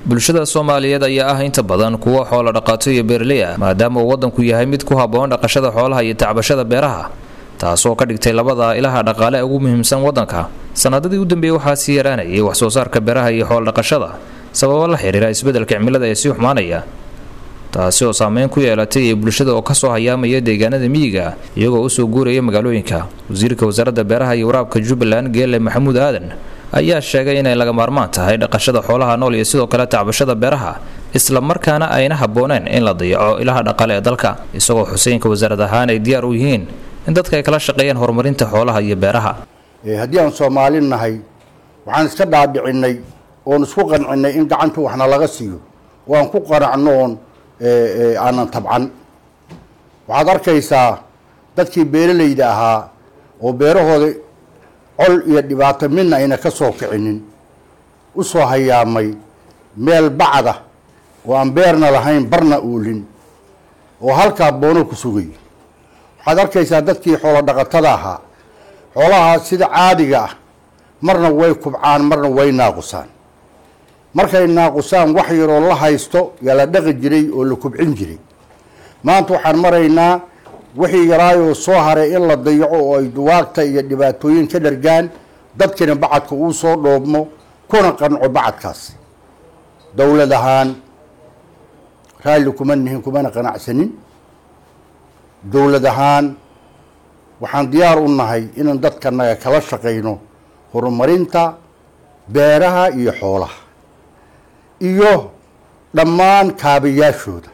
bulshada soomaaliyeed ayaa ah inta badan kuwa xoolo dhaqato iyo beerley ah maadaama uu waddanku yahay mid ku habboon dhaqashada xoolaha iyo tacbashada beeraha taasoo ka dhigtay labada ilaha dhaqaale ugu muhiimsan waddanka sanadadii u dambeeyey waxaa sii yaraanayay wax soo saarka beeraha iyo xoolo dhaqashada sababo la xiriira isbeddelka cimilada ee sii xumaanaya taasi oo saameyn ku yeelatay ee bulshada oo kasoo hayaamaya deegaanada miyiga iyagoo usoo guuraya magaalooyinka wasiirka wasaaradda beeraha iyo waraabka jubbaland geele maxamuud aadan ayaa sheegay inay laga maarmaan tahay dhaqashada xoolaha nool iyo sidoo kale tacbashada beeraha isla markaana ayna habbooneen in la dayaco ilaha dhaqaale ee dalka isagoo xuseenka wasaarad ahaan ay diyaar u yihiin in dadka ay kala shaqeeyaan horumarinta xoolaha iyo beeraha haddii aan soomaali nahay waxaan iska dhaadhicinay oon isku qancinay in gacanta waxna laga siiyo oo aan ku qanacno oon aanan tabcan waxaad arkaysaa dadkii beeralayda ahaa oo beerahooda col iyo dhibaato midna ayna ka soo kicinin u soo hayaamay meel bacda oo aan beerna lahayn barna uulin oo halkaa boono ku sugay waxaad arkaysaa dadkii xoolo dhaqatada ahaa xoolahaas sida caadiga ah marna way kubcaan marna way naaqusaan markay naaqusaan wax yaroo la haysto yaa la dhaqi jiray oo la kubcin jiray maanta waxaan maraynaa wixii yaraayoo soo haray in la dayaco oo ay duwaagta iyo dhibaatooyin ka dhargaan dadkina bacadka uu soo dhoobmo kuna qanco bacadkaas dowlad ahaan raalli kuma nihin kumana qanacsanin dowlad ahaan waxaan diyaar u nahay inaan dadkanaga kala shaqayno horumarinta beeraha iyo xoolaha iyo dhammaan kaabayaashooda